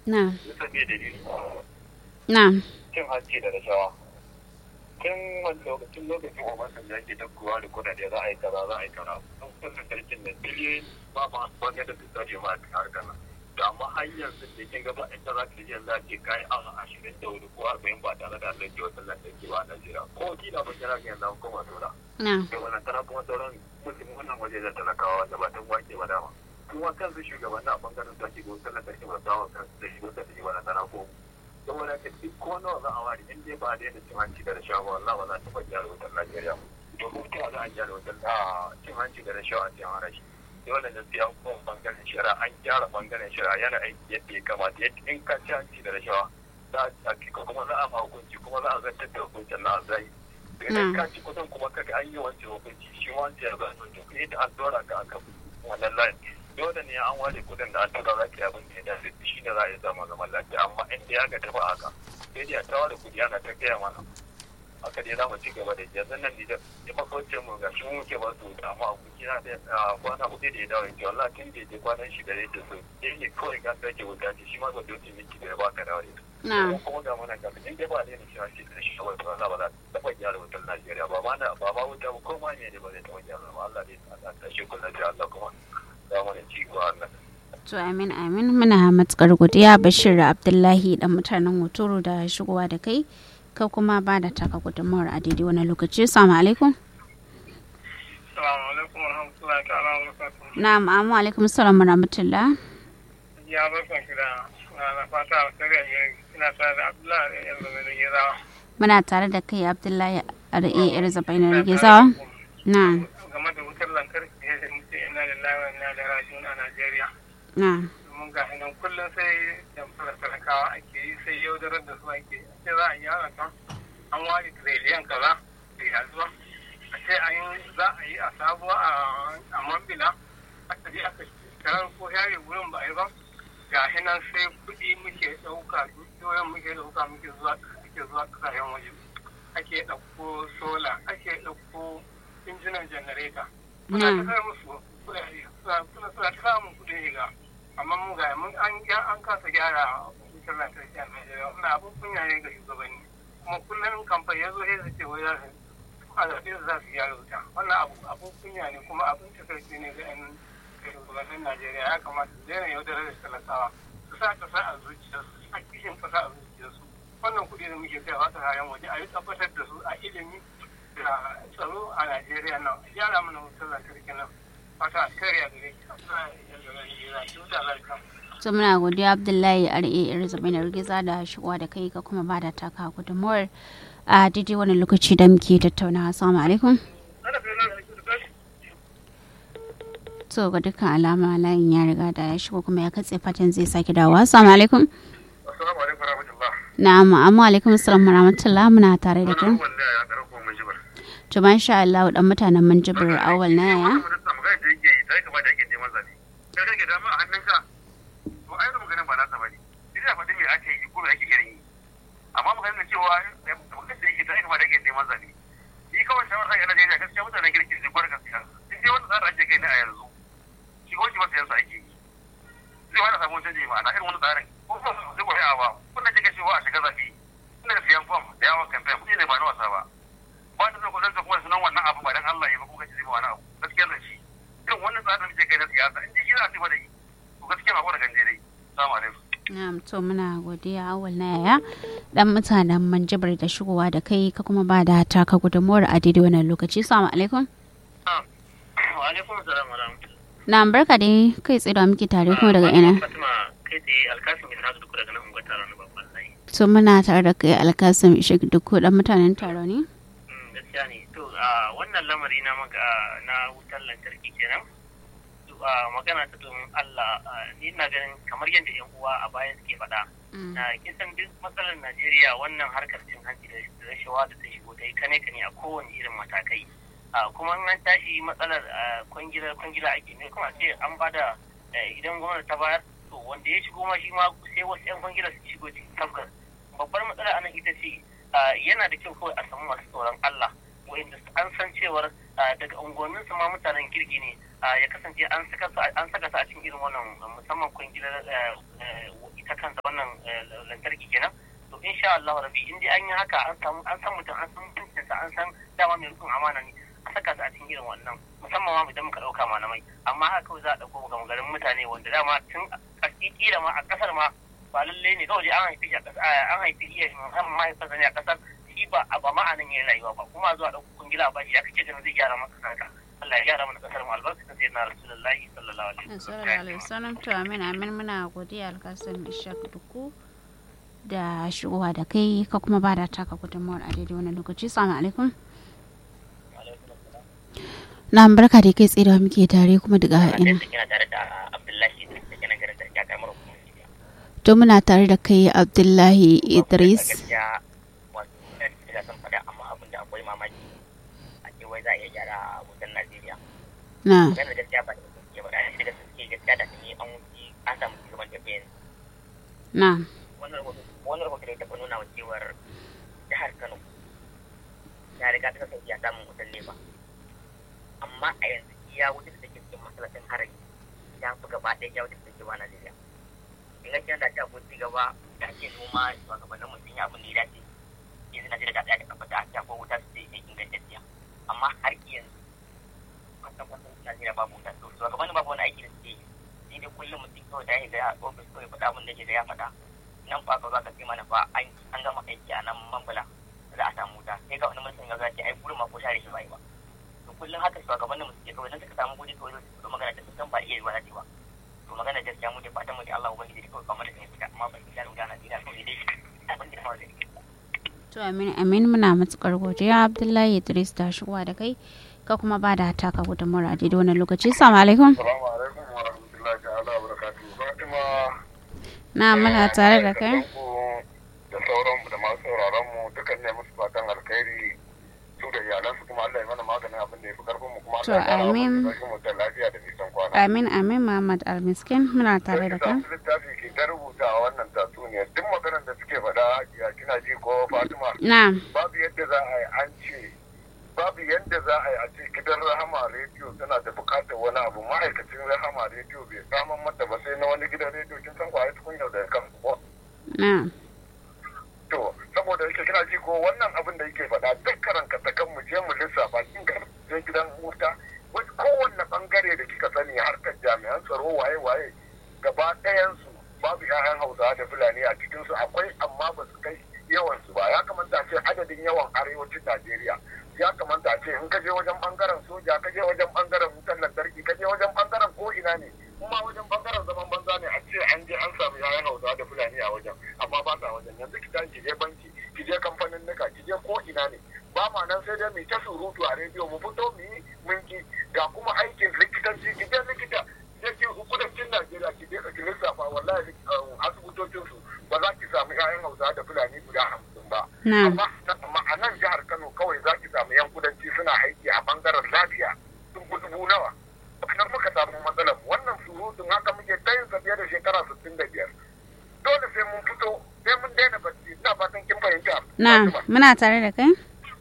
na Bisa me dalili. na Cin hanci da rashawa. Tun wani lokacin lokacin Obasan da yake dakkuwa da kudade za a yi kaza za a yi kaza. Sun kusa sarkin da biliyoyi ba ma wani da su tsare ma a harkar nan. Da amma har yanzu da kin gaba in za ka ji za ke kai awa ashirin da wuri ko arba'in ba tare da Allah ke wata lantarki ba a Najeriya. Ko kila ba kira ga yanzu an koma tura. na da wannan tana kuma sauran mutum wannan waje da talakawa wanda ba tun wake ba dama kuma kansu shugabanni a bangaren da ke gusa na tashi ba sawa kansu da shigo da shigo na tana ko saboda ka duk ko nawa za a wari in dai ba a daina cin hanci da rashawa wallah ba za ta bar gyara wutar Najeriya domin ta za a gyara wutar a cin hanci da rashawa a cikin harashi dole ne sai an kuma bangaren shari'a an gyara bangaren shari'a yana aiki yadda ya kamata yadda in ka ci hanci da rashawa za a kuma za a ma hukunci kuma za a zartar da hukuncin na zai idan ka ci kudin kuma kaga an yi wancan hukunci shi wancan ya zai to kuma yadda an dora ka aka wannan layin dole ne an ware kudin da an tura za ka yi abin da ya dace shi ne za a yi zama zaman lafiya amma in da ya ga tafi haka sai dai a ta ware kudi ana ta gaya mana haka dai za mu ci gaba da yanzu nan da ya makwacce mu ga shi muke ba su da amma aboki na da kwana hudu da ya dawo ya ce wallah tun da ya je kwanan shi da yake so sai ne kawai ka sake wuta ce shi ma ba da wuce miki da ya baka dawo da na kuma ga mana ga in dai ba da ne shi shi da shi kawai ba za ba za ta taɓa gyara wutar Najeriya ba ma na ba ma wuta ba ko ma ne ne ba zai taɓa gyara ba Allah dai Allah ta shi kullu da Allah kuma za mu ne ci ko Allah to amin amin muna matukar godiya bashir abdullahi dan mutanen hotoro da shigowa da kai ka kuma ba da taka gudunmawar a daidai wani lokaci salamu alaikum Assalamu alaikum warahmatullahi ta'ala wa barakatuh. na'am amma alaikum salam wa rahmatullah Ya barkan ki da na fata alkhairi a gare ki. Ina tare da Abdullahi da yanzu mai da gerawa. muna tare da kai abdullahi ar'a yar zabainar gizawa na Game da wutar lantarki ya ce muke ina da lawa ina da rajin a Najeriya. na Domin ga nan kullum sai jamfara talakawa ake yi sai yaudarar da su ake yi. Sai za a yi yara kan an ware tiriliyan kaza da ya zuwa. A ce an yi za a yi a sabuwa a mambila. Aka je aka tarar ko yare wurin ba a yi ba. ga nan sai kuɗi muke ɗauka dukiyoyin muke ɗauka muke zuwa muke zuwa ƙasashen waje ake ɗauko sola ake ɗauko injinan janareta muna ta kai musu kuɗaɗe suna suna ta samun kuɗin shiga amma mu ga mun an an kasa gyara wutar lantarki a Najeriya wannan abin kunya ne ga shugabanni kuma kullum kamfani ya zo sai su ce wai za su a zaɓe su za su gyara wuta wannan abu abin kunya ne kuma abin takaici ne ga 'yan shugabannin Najeriya ya kamata su daina yaudarar da talakawa su sa kasa a zuciyarsu a kishin kasa a zuciyarsu wannan kuɗi da muke kai wata hayan waje a yi tabbatar da su a ilimi da tsaro a Najeriya nan a gyara mana wutar lantarki nan fata a kariya gare ki a kuma yanzu na Najeriya ki wuta lafiya. to muna godiya abdullahi ar'a yar zabainar giza da shigowa da kai ka kuma ba da taka gudunmawar a daidai wani lokaci da muke tattaunawa assalamu alaikum to ga dukkan alama layin ya riga da ya shigo kuma ya katse fatan zai sake dawowa assalamu alaikum Assalamu alaikum warahmatullah na'am amma alaikum assalam wa rahmatullah muna tare da kai wanda ya karako mun jibar to masha Allah dan mutanen mun jibir awal na yaya magana da yake yi sai kamar da yake neman zabe kai kake dama a hannunka to ai maganin ba nasa bane idan faɗi me ake yi ko me ake irin yi amma maganin da cewa maganin da yake sai kamar da yake neman zabe shi kawai shawara ga Najeriya gaskiya mutanen kirki ne gwarga gaskiya in dai wannan tsarin ake kai ne a yanzu shi ko shi ba sayan sa ake yi zai wani samun canji ma'ana irin wani tsarin ko kuma su zai kwaye ba kun da kika cewa a shiga zabe kuna da siyan fam da yawon kamfen kuɗi ne ba na wasa ba ba da zai kudin kuma sunan wannan abu ba dan Allah ya ba kuka ce zai ba wani abu gaskiya zan shi irin wannan tsarin da ke kai na siyasa in ji shi za a ce ba da yi to gaskiya ba ko da ganje dai salamu alaikum na'am to muna godiya awal na yaya dan mutanen mun jibir da shigowa da kai ka kuma ba da taka gudunmawar a daidai wannan lokaci assalamu alaikum Wa alaikum salam wa rahmatullahi. na'am barka dai kai tsaye da muke tare kuma daga ina Fatima kai tsaye alkasim ya sadu duk daga nan unguwar taron na babban layi. to muna tare da kai alkasim ishik duk dan mutanen taro ne gaskiya ne to a wannan lamari na maga na wutar lantarki kenan to a magana ta domin Allah ni ina ganin kamar yadda yan uwa a baya suke faɗa na kisan duk matsalar Najeriya wannan harkar cin hanci da rashawa da ta shigo ta yi kane kane a kowane irin matakai kuma an tashi matsalar kwangila kwangila ake ne kuma ce an bada idan gwamnati ta bayar to wanda ya shigo ma shi ma sai wasu yan kwangila su shigo cikin tafkar babbar matsala anan ita ce yana da kyau kawai a samu masu tsoron Allah wa'inda an san cewar daga unguwannin su ma mutanen kirki ne ya kasance an saka su a cikin irin wannan musamman kwangilar ita kansa wannan lantarki kenan to insha Allah rabi in dai an yi haka an samu an san mutum an san mutuncinsa an san dama mai rukun amana ne a saka su a cikin irin wannan musamman ma idan muka ɗauka malamai amma haka kawai za a ɗauko ga garin mutane wanda dama tun a kila ma a ƙasar ma ba lalle ne kawai an haifi shi a ƙasa an haifi iya musamman mahaifarsa ne a ƙasar shi ba a ba ma'anan yin rayuwa ba kuma zuwa ɗauko kungila ba shi ya kace ganin zai gyara maka kanka Allah ya gyara mana ƙasar mu albarka ta sayyidina Rasulullahi sallallahu alaihi wasallam to amin amin muna godiya alkasim ishaq duku da shigowa da kai ka kuma ba da taka gudunmawar a daidai wani lokaci salamu alaikum na barka da kai tsaye da muke tare kuma daga ina to muna tare da kai abdullahi idris na na wani rahoto da ya taɓa nuna wa cewar jihar kano ya riga ta sauki a samun wutan nefa amma a yanzu iya wuta da take cikin masallacin harami ya fi gaba ɗaya ya wuta da take ba najeriya in ga da ta ci gaba da ake noma shugabannin mu sun yi abin da ya dace yanzu najeriya ta tsaya da kafa ta ta ko wuta su ce ingantacciya amma har yanzu kwatan kwatan najeriya babu wuta to shugabannin babu wani aiki da suke yi sai dai kullum mutum kawai ta yi ga ofis kawai faɗa abin da ke da ya faɗa nan fa ka za ka ce mana fa an gama aiki a nan mambala za a samu wuta sai ga wani mutum ya zace ai gurin ma ko share shi bai ba to kullum haka shugabannin mu suke kawai nan suka samu gudi kawai su magana da sun ba iya yi wani ba to magana gaskiya mu dai fatan mu da Allah ubangiji da kawai kamar da ne fita amma ban gane gana dina kawai dai abin da kawai da to amin amin muna matukar godiya Abdullahi Idris ta shigowa da kai ka kuma ba da taka gudunmawar a daidai wannan lokaci assalamu alaikum Assalamu alaikum wa rahmatullahi ta'ala wa barakatuhu. Fatima na muna tare da kai da sauran da masu sauraron mu dukan ne musu fatan alkhairi su da iyalansu kuma Allah ya mana maganin abin da ya fi karfin mu kuma To, Allah ya kara amin. mu da mu da lafiya da nisan kwana. amin amin Muhammad Almiskin muna tare da kai Sai littafi ke ta rubuta a wannan tatsuniya duk maganar da suke faɗa ya kina ji ko Fatima na babu yadda za a yi an ce babu yadda za a yi a ce gidan rahama rediyo tana da bukatar wani abu ma'aikacin rahama rediyo bai samun mata ba sai na wani gidan rediyo kin san kwaye tukun yau da kan ko na to saboda yake kina ji ko wannan abin da yake faɗa duk karanka ta kan mu je mu lissafa kin ga je gidan wuta wani kowanne bangare da kika sani harkar jami'an tsaro waye waye gaba ɗayan su babu 'ya'yan hausawa da fulani a cikin su akwai amma ba su kai yawan su ba ya kamata a ce adadin yawan arewacin najeriya ya kamata a ce in ka je wajen bangaren soja ka je wajen bangaren wutar lantarki ka je wajen bangaren ko ina ne kuma wajen bangaren zaman banza ne a ce an je an samu 'ya'yan hausawa da fulani a wajen amma ba sa wajen yanzu ki tashi ki je banki ki je kamfanin nika ki je ko ina ne ba ma nan sai dai mu ta surutu a rediyo mu fito mu yi minki ga kuma aikin likitanci ki je likita je ki kudancin Najeriya ki je ki lissafa wallahi asibitocin su ba za ki samu 'ya'yan Hausa da Fulani guda hamsin ba na amma amma a nan jihar Kano kawai za ki samu 'yan kudanci suna aiki a bangaren lafiya sun fi dubu nawa nan muka samu matsalar mu. wannan surutun haka muke ta yin sa fiye da shekara sittin da biyar dole sai mun fito sai mun daina bacci ina fatan kin fahimta na Fatima. muna tare da kai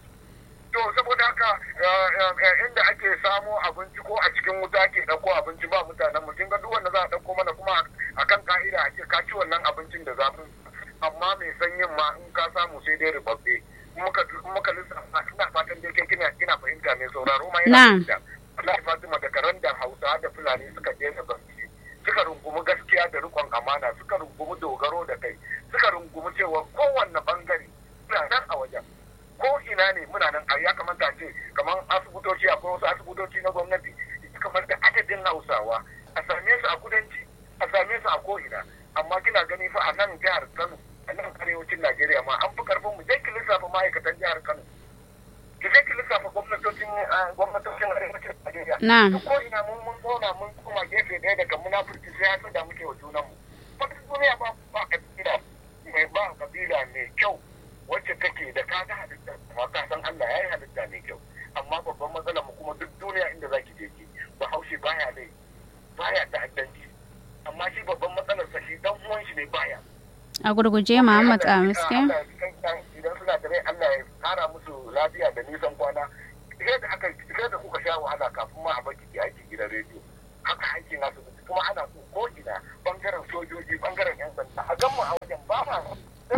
to saboda haka eh, eh, inda ake samo abinci ko a cikin wuta ke ɗauko abinci ba mutanen mu kin ga duk wanda za a ɗauko mana kuma a kan ka'ida a ce ka ci wannan abincin da zafin amma mai sanyin ma in ka samu sai dai ribabbe muka muka lissafa ina fatan dai kai kina kina fahimta mai sauraro ma yana Na'am. fahimta Allah Fatima da karan da Hausa da Fulani suka daina bacci suka rungumi gaskiya da rikon amana suka rungumi dogaro da kai suka rungumi cewa kowanne bangare suna nan a wajen ko ina ne muna nan a ya kamata a ce kamar asibitoci akwai wasu asibitoci na gwamnati kamar da adadin hausawa a same su a kudanci a same su a ko'ina amma kina gani fa a nan jihar kano a nan arewacin najeriya ma an fi karfin mu je ki lissafa ma'aikatan jihar kano ki je ki lissafa gwamnatocin ah, gwamnatocin arewacin najeriya na duk ko ina mun mun zauna mun koma gefe ɗaya daga munafurci sai ya da muke wa junanmu wata duniya ba ba kabila mai ba kabila mai kyau wacce take da ka ga halitta kuma ka san Allah ya yi halitta mai kyau amma babban matsalar mu kuma duk duniya inda zaki je ki bahaushe baya dai baya ta'addanci amma shi babban matsalar sa shi dan uwan shi ne baya a gurguje Muhammad Almiskin Allah ya kan idan suna da rai Allah ya kara musu lafiya da nisan kwana sai da aka sai da kuka sha wahala kafin ma a baki ki aiki gidan rediyo haka aikin asibiti kuma ana so ko ina bangaren sojoji bangaren yan sanda a gan mu a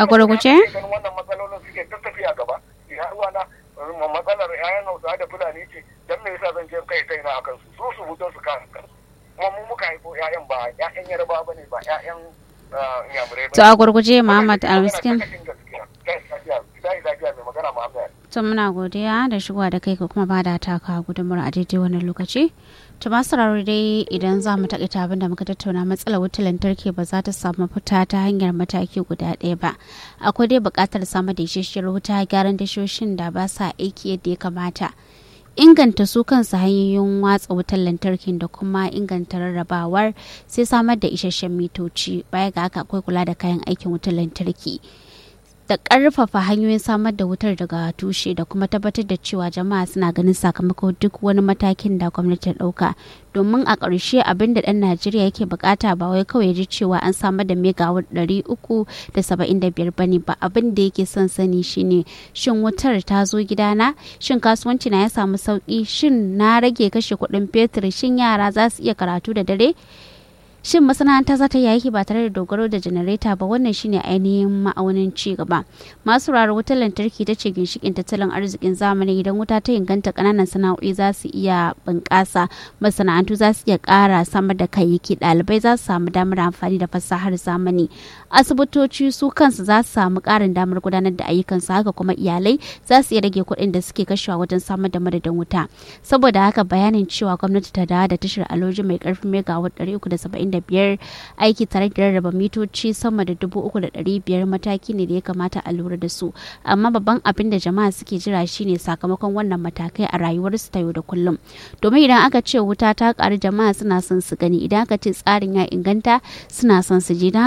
A gurguje? ganin wannan matsalolin suke ta tafiya gaba ya ruwa na matsalar yayan hausa da fulani ce dan me yasa zan je kai kai na akan su su su fito su kan kansu kuma mu muka haifo yayan ba yayan yarba bane ba yayan inyamurai To a gurguje Muhammad Almiskin. magana Muhammad To muna godiya da shigowa da kai ka kuma ba da taka gudunmawar a daidai wannan lokaci. To masu sauraro dai idan za mu taƙaita abin da muka tattauna matsalar wutar lantarki ba za ta samu fita ta hanyar mataki guda ɗaya ba. Akwai dai buƙatar samar da isasshiyar wuta gyaran dashoshin da ba sa aiki yadda ya kamata. inganta su kansu hanyoyin watsa wutar lantarkin da kuma inganta rarrabawar sai samar da isasshen mitoci baya ga haka akwai kula da kayan aikin wutar lantarki da ƙarfafa hanyoyin samar da wutar daga tushe da kuma tabbatar da cewa jama'a suna ganin sakamako duk wani matakin da gwamnati ta ɗauka domin a ƙarshe abin da ɗan najeriya yake bukata ba wai kawai ji cewa an samar da megawatt ɗari uku da saba'in da biyar bane ba abin da yake son sani shine shin wutar ta zo gidana shin kasuwanci na ya samu sauki shin na rage kashe kuɗin fetur shin yara za su iya karatu da dare shin masana'anta za ta yi aiki ba tare da dogaro da janareta ba wannan shine ainihin ma'aunin ci gaba masu raro wutar lantarki ta ce ginshikin tattalin arzikin zamani idan wuta ta inganta kananan sana'o'i za su iya bunƙasa masana'antu za su iya ƙara samar da kayayyaki ɗalibai za su samu damar amfani da fasahar zamani asibitoci su kansu za su samu ƙarin damar gudanar da ayyukansu haka kuma iyalai za su iya rage kuɗin da suke kashewa wajen samar da madadin wuta saboda haka bayanin cewa gwamnati ta dawo da tashar aloji mai ƙarfin megawatt 370 biyar aiki tare da rarraba mitoci sama da dubu uku da ɗari biyar mataki ne da ya kamata a lura da su amma babban abin da jama'a suke jira shine sakamakon wannan matakai a rayuwarsu ta yau da kullum domin idan aka ce wuta ta ƙaru jama'a suna son su gani idan aka ce tsarin ya inganta suna son su je